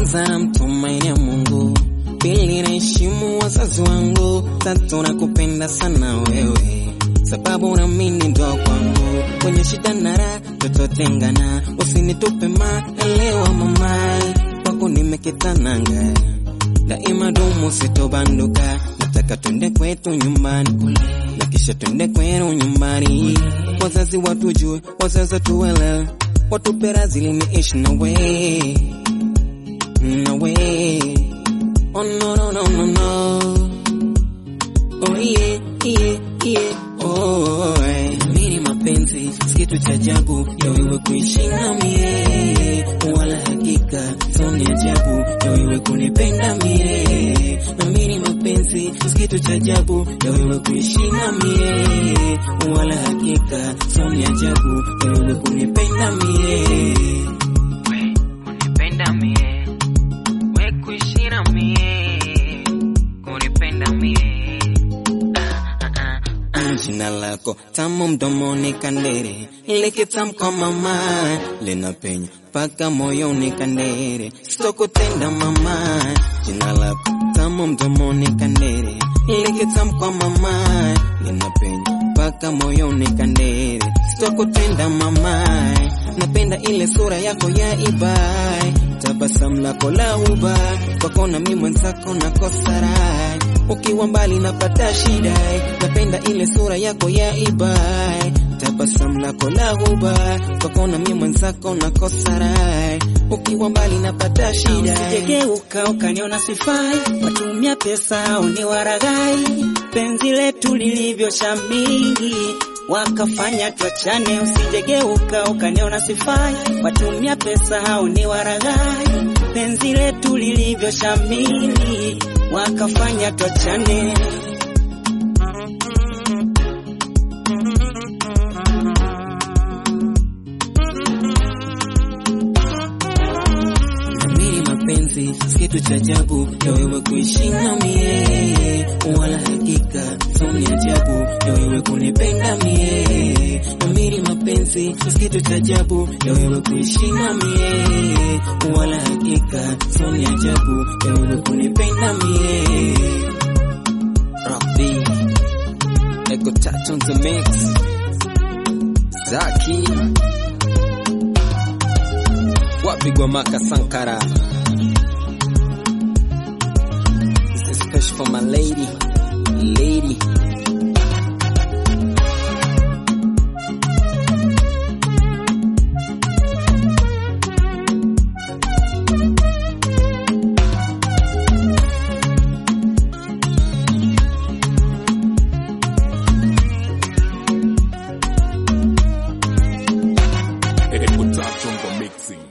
Kwanza namtumainia Mungu, pili naheshimu wazazi wangu, tatu nakupenda sana wewe, sababu naamini ndo kwangu. Kwenye shida na raha tutotengana, usinitupe ma, elewa mamai, kwako nimekitananga daima dumu sitobanduka, nataka twende kwetu nyumbani na kisha twende kwenu nyumbani, wazazi watujue, wazazi tuelewe, watupe radhi niishi nawe nawe. Oh no no no no no. Oh yeah yeah yeah. Oh eh. Mimi mapenzi si kitu cha ajabu, ya wewe kuishi na mie, wala hakika sio ni ajabu, ya wewe kunipenda mie. Na mimi mapenzi si kitu cha ajabu, ya wewe kuishi na mie, wala hakika sio ni ajabu, ya wewe kunipenda mie. We kunipenda mie, we kuishi na mie, kunipenda mie. Jina lako tamu mdomoni kandere, likitamka mama linapenya mpaka moyoni kandere, sitokutenda mama. Jina lako tamu mdomoni kandere, likitamka mama linapenya mpaka moyoni kandere, sitokutenda mama. Napenda ile sura yako ya ibai, tabasamu lako la uba, kwako na mimi mwenzako nakosa raha ukiwa mbali napata shida, napenda ile sura yako ya ibai, tabasamu lako la huba, kwako na mimi mwenzako nakosa raha, ukiwa mbali napata shida. Usijegeuka ukaniona sifai, watumia pesa uniwaragai, penzi letu lilivyoshamiri wakafanya tuachane. Usijegeuka ukaniona sifai, watumia pesa uniwaragai, penzi letu lilivyoshamiri wakafanya tuachane. Mimi mapenzi si kitu cha ajabu, ya wewe kuishi na mie, wala hakika sio ni ajabu, ya wewe kunipenda mie. Mimi mapenzi si kitu cha ajabu, ya wewe kuishi na mie, wala hakika sio ni ajabu, ya wewe kunipenda mie. Rock B, Echo Touch on the mix, Zaki wapigwa maka Sankara. This is special for my lady, lady. Echo Touch on the mixing.